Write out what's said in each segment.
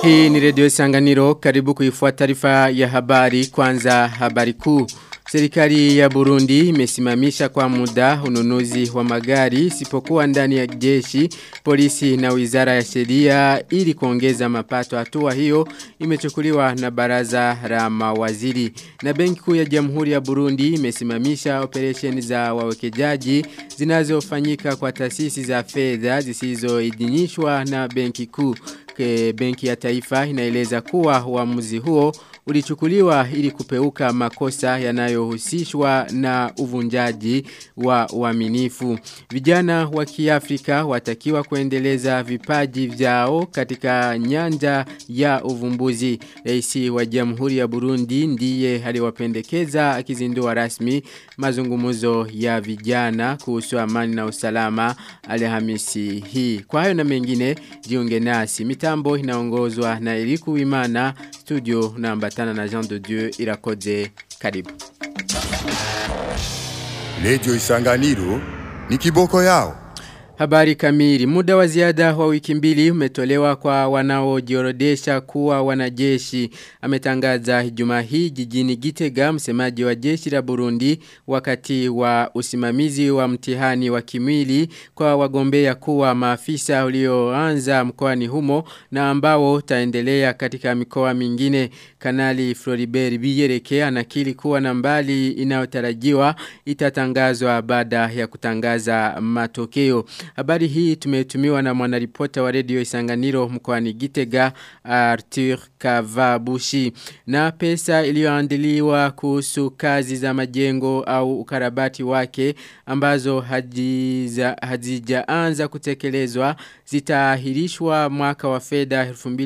Hii ni redio Sanganiro karibu kuifuata taarifa ya habari kwanza habari kuu. Serikali ya Burundi imesimamisha kwa muda ununuzi wa magari isipokuwa ndani ya jeshi, polisi na wizara ya sheria ili kuongeza mapato. Hatua hiyo imechukuliwa na baraza la mawaziri. Na benki kuu ya Jamhuri ya Burundi imesimamisha operesheni za wawekezaji zinazofanyika kwa taasisi za fedha zisizoidhinishwa na benki kuu. Benki ya Taifa inaeleza kuwa uamuzi huo ulichukuliwa ili kupeuka makosa yanayohusishwa na uvunjaji wa uaminifu. Vijana wa Kiafrika watakiwa kuendeleza vipaji vyao katika nyanja ya uvumbuzi. Rais wa Jamhuri ya Burundi ndiye aliwapendekeza akizindua rasmi mazungumzo ya vijana kuhusu amani na usalama Alhamisi hii. Kwa hayo na mengine jiunge nasi. Mitambo inaongozwa na Eliku Wimana studio namba tana na Jean de Dieu irakoze karibu. Radio Isanganiro ni kiboko yao. Habari kamili. Muda wa ziada wa wiki mbili umetolewa kwa wanaojiorodesha kuwa wanajeshi. Ametangaza juma hii jijini Gitega msemaji wa jeshi la Burundi wakati wa usimamizi wa mtihani wa kimwili kwa wagombea kuwa maafisa ulioanza mkoani humo na ambao taendelea katika mikoa mingine. Kanali Floribert Biyereke anakili kuwa nambali inayotarajiwa itatangazwa baada ya kutangaza matokeo. Habari hii tumetumiwa na mwanaripota wa redio Isanganiro mkoani Gitega Arthur Kavabushi na pesa iliyoandiliwa kuhusu kazi za majengo au ukarabati wake ambazo hazijaanza kutekelezwa zitaahirishwa mwaka wa fedha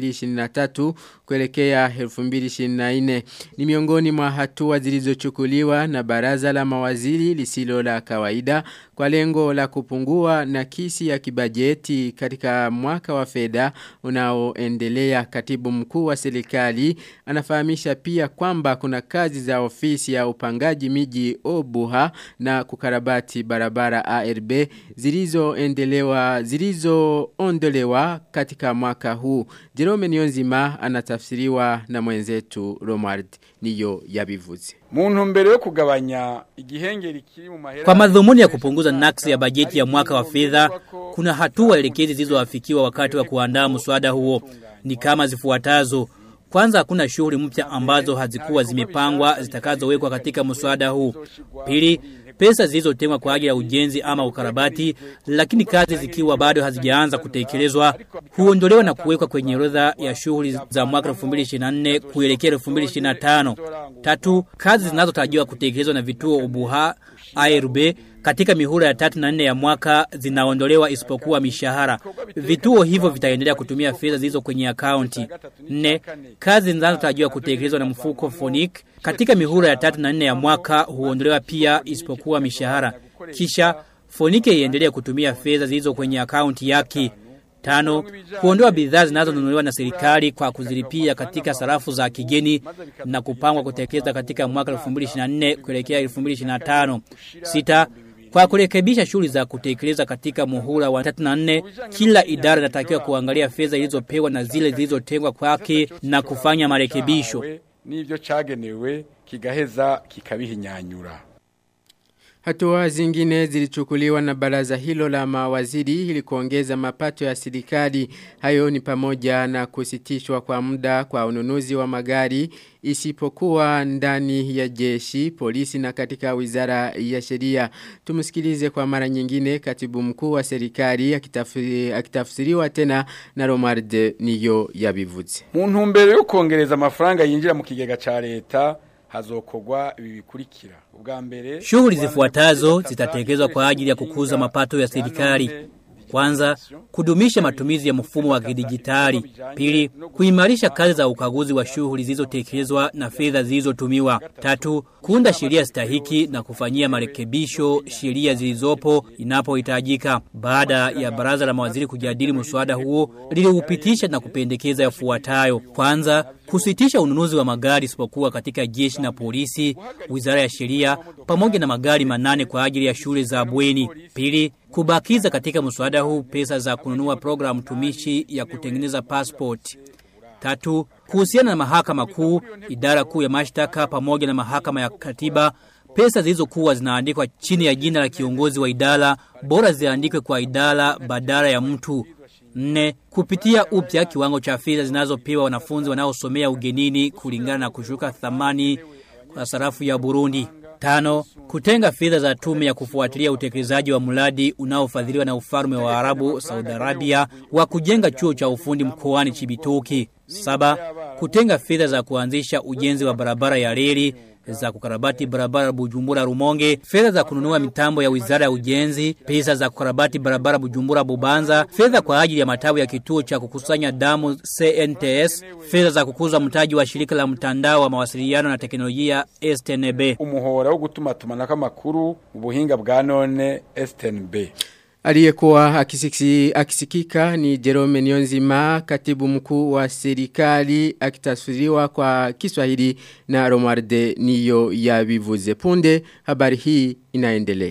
2023 kuelekea 2024 ni miongoni mwa hatua zilizochukuliwa na baraza la mawaziri lisilo la kawaida kwa lengo la kupungua na kisi ya kibajeti katika mwaka wa fedha unaoendelea katibu mkuu wa serikali anafahamisha pia kwamba kuna kazi za ofisi ya upangaji miji Obuha na kukarabati barabara ARB zilizoendelewa zilizoondolewa katika mwaka huu Jerome Niyonzima anatafsiriwa na mwenzetu Romard niyo yabivuze Muntu mbere yo kugabanya igihengeri kiri mu mahera Kwa madhumuni ya kupunguza naksi ya bajeti ya mwaka wa fedha kuna hatua elekezi zilizoafikiwa wakati wa kuandaa mswada huo ni kama zifuatazo kwanza hakuna shughuli mpya ambazo hazikuwa zimepangwa zitakazowekwa katika mswada huu. Pili, pesa zilizotengwa kwa ajili ya ujenzi ama ukarabati lakini kazi zikiwa bado hazijaanza kutekelezwa huondolewa na kuwekwa kwenye orodha ya shughuli za mwaka 2024 kuelekea 2025. Tatu, kazi zinazotarajiwa kutekelezwa na vituo ubuha ARB katika mihula ya tatu na nne ya mwaka zinaondolewa isipokuwa mishahara. Vituo hivyo vitaendelea kutumia fedha zilizo kwenye akaunti. Nne, kazi zinazotarajiwa kutekelezwa na mfuko Fonic katika mihula ya tatu na nne ya mwaka huondolewa pia isipokuwa mishahara. Kisha Fonike iendelee kutumia fedha zilizo kwenye akaunti yake. Tano, kuondoa bidhaa zinazonunuliwa na serikali kwa kuzilipia katika sarafu za kigeni na kupangwa kutekeleza katika mwaka 2024 kuelekea 2025. Sita, kwa kurekebisha shughuli za kutekeleza katika muhula wa 34 kila idara inatakiwa kuangalia fedha zilizopewa na zile zilizotengwa kwake na kufanya marekebisho. Nivyo cagenewe kigaheza kikabihinyanyura. Hatua zingine zilichukuliwa na baraza hilo la mawaziri ili kuongeza mapato ya serikali. Hayo ni pamoja na kusitishwa kwa muda kwa ununuzi wa magari isipokuwa ndani ya jeshi, polisi na katika wizara ya sheria. Tumsikilize kwa mara nyingine katibu mkuu wa serikali akitafsiri, akitafsiriwa tena na Romard niyo yabivuze. Mu ntumbero yo kongereza amafaranga yinjira mu kigega ca leta hazokogwa ibi bikurikira ubwa mbere Shughuli zifuatazo zitatekelezwa kwa ajili ya kukuza mapato ya serikali. Kwanza, kudumisha matumizi ya mfumo wa kidijitali. Pili, kuimarisha kazi za ukaguzi wa shughuli zilizotekelezwa na fedha zilizotumiwa. Tatu, kuunda sheria stahiki na kufanyia marekebisho sheria zilizopo inapohitajika. Baada ya baraza la mawaziri kujadili mswada huo, liliupitisha na kupendekeza yafuatayo. Kwanza, kusitisha ununuzi wa magari isipokuwa katika jeshi na polisi, wizara ya sheria, pamoja na magari manane kwa ajili ya shule za bweni. Pili, kubakiza katika mswada huu pesa za kununua programu tumishi ya kutengeneza passport. Tatu, kuhusiana na mahakama kuu, idara kuu ya mashtaka pamoja na mahakama ya katiba, pesa zilizokuwa zinaandikwa chini ya jina la kiongozi wa idara bora ziandikwe kwa idara badala ya mtu. Nne, kupitia upya kiwango cha fedha zinazopewa wanafunzi wanaosomea ugenini kulingana na kushuka thamani kwa sarafu ya Burundi. Tano, kutenga fedha za tume ya kufuatilia utekelezaji wa mradi unaofadhiliwa na ufalme wa Arabu Saudi Arabia wa kujenga chuo cha ufundi mkoani Chibitoki. Saba, kutenga fedha za kuanzisha ujenzi wa barabara ya reli za kukarabati barabara Bujumbura Rumonge, fedha za kununua mitambo ya Wizara ya Ujenzi, pesa za kukarabati barabara Bujumbura Bubanza, fedha kwa ajili ya matawi ya kituo cha kukusanya damu CNTS, fedha za kukuza mtaji wa shirika la mtandao wa mawasiliano na teknolojia STNB. umuhora wo gutuma tumanako amakuru mu buhinga bwa none STNB Aliyekuwa akisiki, akisikika ni Jerome Nionzima, katibu mkuu wa serikali akitafsiriwa kwa Kiswahili na Romarde niyo yabivuze punde. Habari hii inaendelea.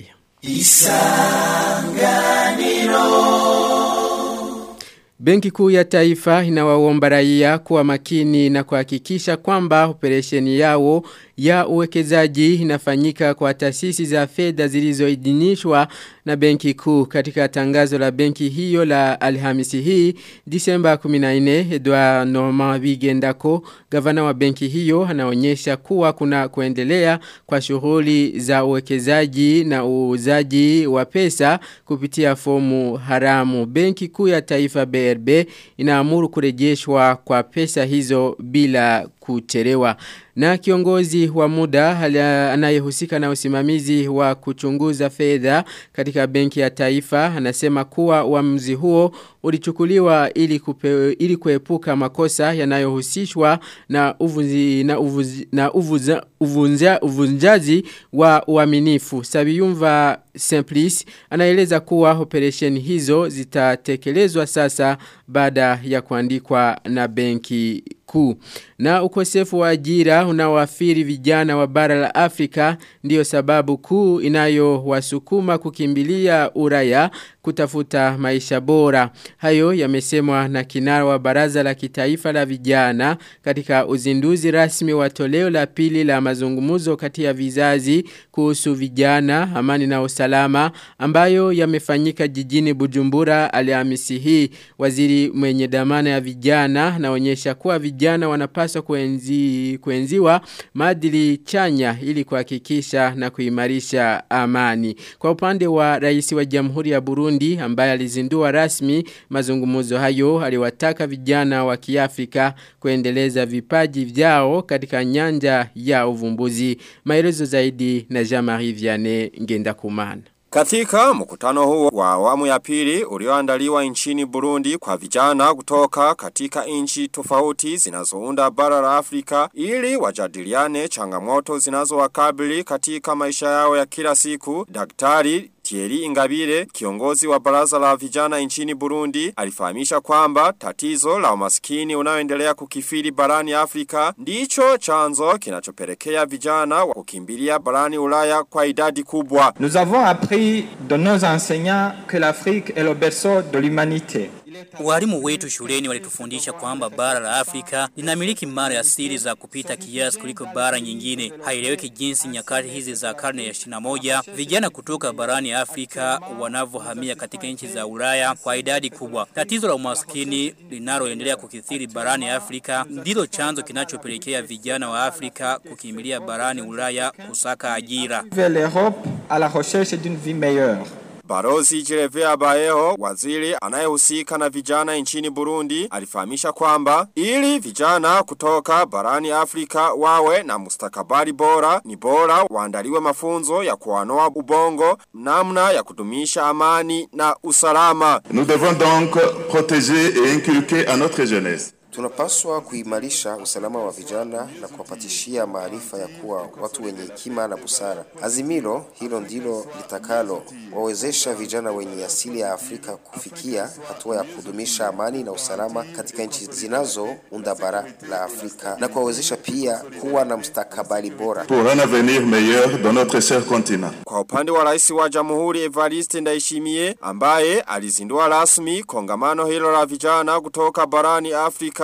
Benki kuu ya taifa inawaomba raia kuwa makini na kuhakikisha kwamba operesheni yao ya uwekezaji inafanyika kwa taasisi za fedha zilizoidhinishwa na benki kuu katika tangazo la benki hiyo la Alhamisi hii Disemba 14 Edouard Normand Bigendako gavana wa benki hiyo anaonyesha kuwa kuna kuendelea kwa shughuli za uwekezaji na uuzaji wa pesa kupitia fomu haramu benki kuu ya taifa BRB inaamuru kurejeshwa kwa pesa hizo bila kuchelewa. Na kiongozi wa muda anayehusika na usimamizi wa kuchunguza fedha katika benki ya taifa anasema kuwa uamuzi huo ulichukuliwa ili kupe, ili kuepuka makosa yanayohusishwa na uvunzi na uvuzi, na uvuza, uvunja, uvunjaji wa uaminifu. Sabiyumva Simplice anaeleza kuwa operation hizo zitatekelezwa sasa baada ya kuandikwa na benki kuu. Na ukosefu wa ajira unaoathiri vijana wa bara la Afrika ndiyo sababu kuu inayowasukuma kukimbilia uraya kutafuta maisha bora. Hayo yamesemwa na kinara wa baraza la kitaifa la vijana katika uzinduzi rasmi wa toleo la pili la mazungumuzo kati ya vizazi kuhusu vijana, amani na usalama ambayo yamefanyika jijini Bujumbura Alhamisi hii. Waziri mwenye dhamana ya vijana naonyesha kuwa vijana wanapaswa kuenzi, kuenziwa maadili chanya ili kuhakikisha na kuimarisha amani. Kwa upande wa rais wa Jamhuri ya Burundi ambaye alizindua rasmi mazungumzo hayo aliwataka vijana wa Kiafrika kuendeleza vipaji vyao katika nyanja ya uvumbuzi. Maelezo zaidi na Jean-Marie Vianney Ngendakumana. Katika mkutano huo wa awamu ya pili ulioandaliwa nchini Burundi kwa vijana kutoka katika nchi tofauti zinazounda bara la Afrika ili wajadiliane changamoto zinazowakabili katika maisha yao ya kila siku. Daktari Thierry Ingabire, kiongozi wa baraza la vijana nchini Burundi, alifahamisha kwamba tatizo la umaskini unaoendelea kukifiri barani Afrika ndicho chanzo kinachopelekea vijana wa kukimbilia barani Ulaya kwa idadi kubwa. Nous avons appris de nos enseignants que l'Afrique est le berceau de l'humanité. Walimu wetu shuleni walitufundisha kwamba bara la Afrika linamiliki mara asili za kupita kiasi kuliko bara nyingine. Haieleweki jinsi nyakati hizi za karne ya 21 vijana kutoka barani Afrika wanavyohamia katika nchi za Ulaya kwa idadi kubwa. Tatizo la umaskini linaloendelea kukithiri barani Afrika ndilo chanzo kinachopelekea vijana wa Afrika kukimbilia barani Ulaya kusaka ajira. Vers l'Europe à la recherche d'une vie meilleure. Barozi Jerevea Baeho, waziri anayehusika na vijana nchini Burundi, alifahamisha kwamba ili vijana kutoka barani Afrika wawe na mustakabali bora, ni bora waandaliwe mafunzo ya kuanoa ubongo, namna ya kudumisha amani na usalama. Nous devons donc protéger et inculquer à notre jeunesse Tunapaswa kuimarisha usalama wa vijana na kuwapatishia maarifa ya kuwa watu wenye hekima na busara. Azimilo hilo ndilo litakalo wawezesha vijana wenye asili ya Afrika kufikia hatua ya kudumisha amani na usalama katika nchi zinazounda bara la Afrika na kuwawezesha pia kuwa na mustakabali bora. pour un avenir meilleur dans notre cher continent. Kwa upande wa rais wa jamhuri Evariste Ndayishimiye ambaye alizindua rasmi kongamano hilo la vijana kutoka barani Afrika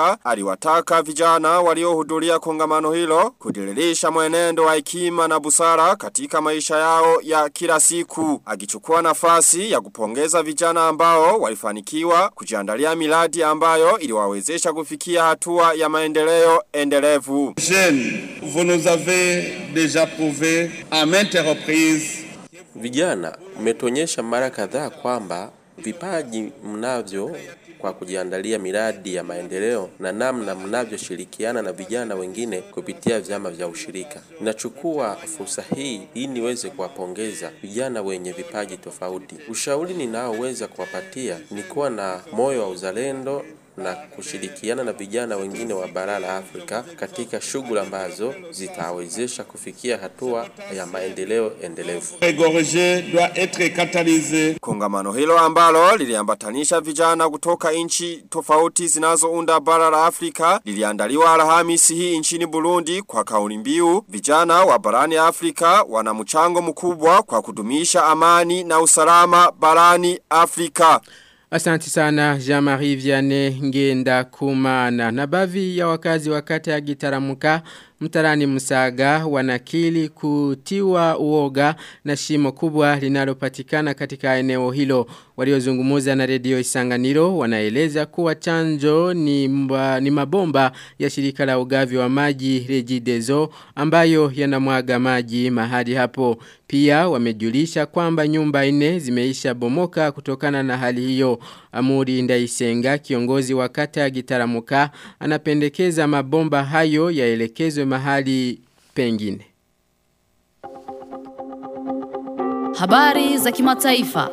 Afrika aliwataka vijana waliohudhuria kongamano hilo kudiririsha mwenendo wa hekima na busara katika maisha yao ya kila siku. Akichukua nafasi ya kupongeza vijana ambao walifanikiwa kujiandalia miradi ambayo iliwawezesha kufikia hatua ya maendeleo endelevu. Jeunes, vous nous avez déjà prouvé à maintes reprises Vijana, mmetuonyesha mara kadhaa kwamba vipaji mnavyo kwa kujiandalia miradi ya maendeleo na namna mnavyoshirikiana na vijana wengine kupitia vyama vya ushirika. Ninachukua fursa hii ili niweze kuwapongeza vijana wenye vipaji tofauti. Ushauri ninaoweza kuwapatia ni kuwa na moyo wa uzalendo na kushirikiana na vijana wengine wa bara la Afrika katika shughuli ambazo zitawezesha kufikia hatua ya maendeleo endelevu. Gorge doit être catalysé. Kongamano hilo ambalo liliambatanisha vijana kutoka nchi tofauti zinazounda bara la Afrika liliandaliwa Alhamisi hii nchini Burundi kwa kauli mbiu vijana wa barani Afrika wana mchango mkubwa kwa kudumisha amani na usalama barani Afrika. Asanti sana Jean-Marie Vianney ngenda kumana. Na baadhi ya wakazi wa kata ya Gitaramuka mtarani Musaga wanakili kutiwa uoga na shimo kubwa linalopatikana katika eneo hilo. Waliozungumuza na redio Isanganiro wanaeleza kuwa chanjo ni, mba, ni mabomba ya shirika la ugavi wa maji Regideso ambayo yanamwaga maji mahali hapo. Pia wamejulisha kwamba nyumba nne zimeisha bomoka kutokana na hali hiyo. Amuri Ndaisenga kiongozi wa kata ya Gitaramuka anapendekeza mabomba hayo yaelekezwe mahali pengine. Habari za kimataifa.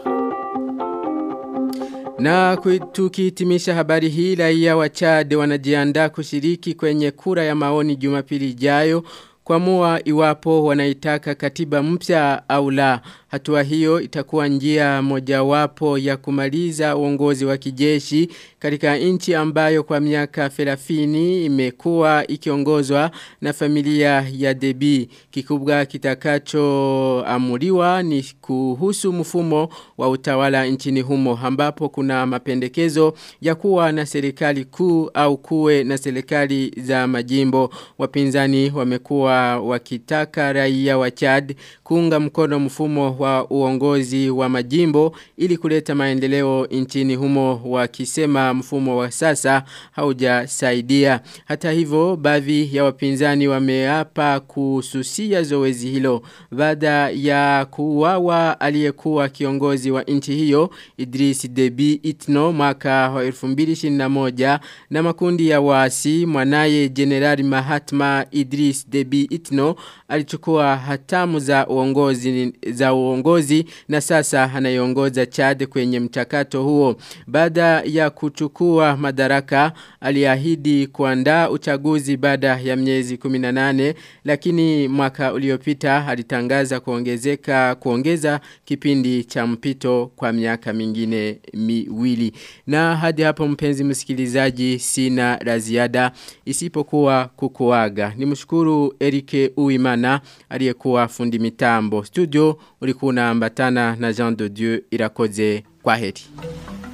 Na tukihitimisha habari hii raia wa Chad wanajiandaa kushiriki kwenye kura ya maoni Jumapili ijayo kuamua iwapo wanaitaka katiba mpya au la. Hatua hiyo itakuwa njia mojawapo ya kumaliza uongozi wa kijeshi katika nchi ambayo kwa miaka 30 imekuwa ikiongozwa na familia ya Debi. Kikubwa kitakachoamuliwa ni kuhusu mfumo wa utawala nchini humo ambapo kuna mapendekezo ya kuwa na serikali kuu au kuwe na serikali za majimbo. Wapinzani wamekuwa wakitaka raia wa Chad kuunga mkono mfumo wa uongozi wa majimbo ili kuleta maendeleo nchini humo wakisema mfumo wa sasa haujasaidia. Hata hivyo baadhi ya wapinzani wameapa kususia zoezi hilo baada ya kuuawa aliyekuwa kiongozi wa nchi hiyo Idris Deby Itno mwaka wa 2021 na makundi ya waasi mwanaye Generali Mahatma Idris Deby Itno alichukua hatamu za uongozi za uongozi na sasa anaiongoza Chad kwenye mchakato huo. Baada ya kuchukua madaraka aliahidi kuandaa uchaguzi baada ya miezi 18 lakini mwaka uliopita alitangaza kuongezeka kuongeza kipindi cha mpito kwa miaka mingine miwili. Na hadi hapo mpenzi msikilizaji sina la ziada isipokuwa kukuaga. Nimshukuru Erike Uimana aliyekuwa fundi mitambo. Studio ulikuwa unaambatana na Jean de Dieu irakoze kwa heri.